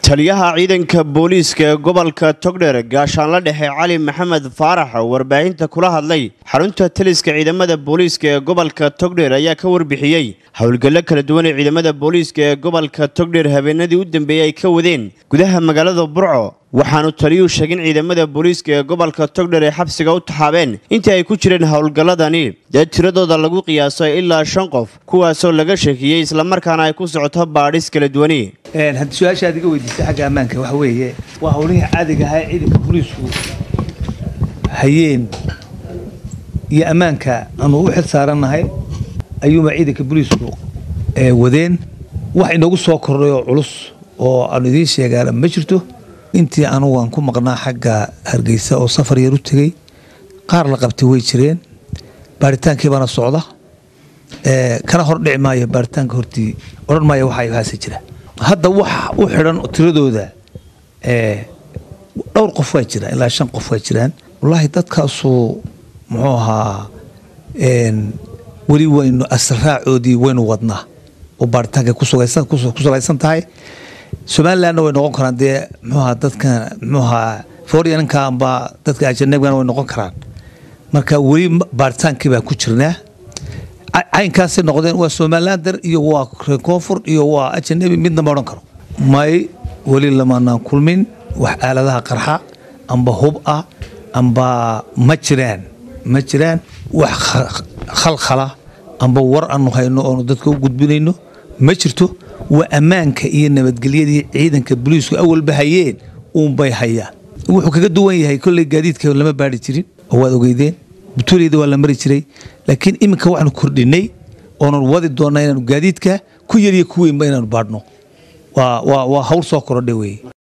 taliyaha ciidanka booliiska ee gobolka togdher gaashaanla dhexe cali maxamed faarax oo warbaahinta kula hadlay xarunta taliska ciidamada booliiska ee gobolka togdher ayaa ka warbixiyey howlgallo kala duwan ee ciidamada booliiska ee gobolka togdher habeenadii u dambeeyey ay ka wadeen gudaha magaalada burco waxaanu taliyuu sheegin ciidamada booliiska ee gobolka togdher ay xabsiga u taxaabeen intii ay ku jireen howlgalladani dee tiradooda lagu qiyaasay ilaa shan qof kuwaasoo laga sheekiyey islamarkaana ay ku socoto baadhis kala duwani haddii su-aasha aad iga weydiisay xagga ammaanka waxa weeye waa howlihii caadiga ahaa ee ciidanka booliisku hayeen iyo ammaanka aanu u xil saarannahay ayuuba ciidanka booliisku wadeen wax inoogu soo kordhay oo culus oo aanu idiin sheegaana ma jirto intii anugu aan ku maqnaa xagga hargeysa oo safar yar u tegey qaar la qabtay way jireen baaritaankii baana socda kana hor dhici maayo baaritaanka hortii odhan maayo waxa haase jira hadda wax u xidhan tiradooda dhowr qof waa jiraan ilaa shan qof waa jiraan wallaahi dadkaasu muxuu ahaa weli waynu asraacoodii waynu wadnaa oo baaritaanka ku salaysan tahay somalilandna way noqon karaan dee muxuaha dadkan muxuahaa fooriyanka amba dadka ajanabigana way noqon karaan marka weli baaritaankii baa ku jirnaa caynkaasay noqdeen waa somalilander iyo waa reer koonfur iyo waa ajanabi midna ma odhan karo may weli lamaanaan kulmin wax aaladaha qarxa amba hub ah amba ma jiraan ma jiraan wax khalkhala amba war aanu hayno oonu dadka u gudbinayno ma jirto waa ammaanka iyo nabadgelyadii ciidanka boliisku awalba hayeen uunbay hayaan wuxuu kaga duwan yahay kolley gaadiidka lama baari jirin oo waad ogeydeen butuuleyda waa la mari jiray laakiin iminka waxaanu kordhinay oonan wadi doonnaa inaanu gaadiidka ku yariyo ku weynba inaanu baadhno waa hawl soo korodhay weye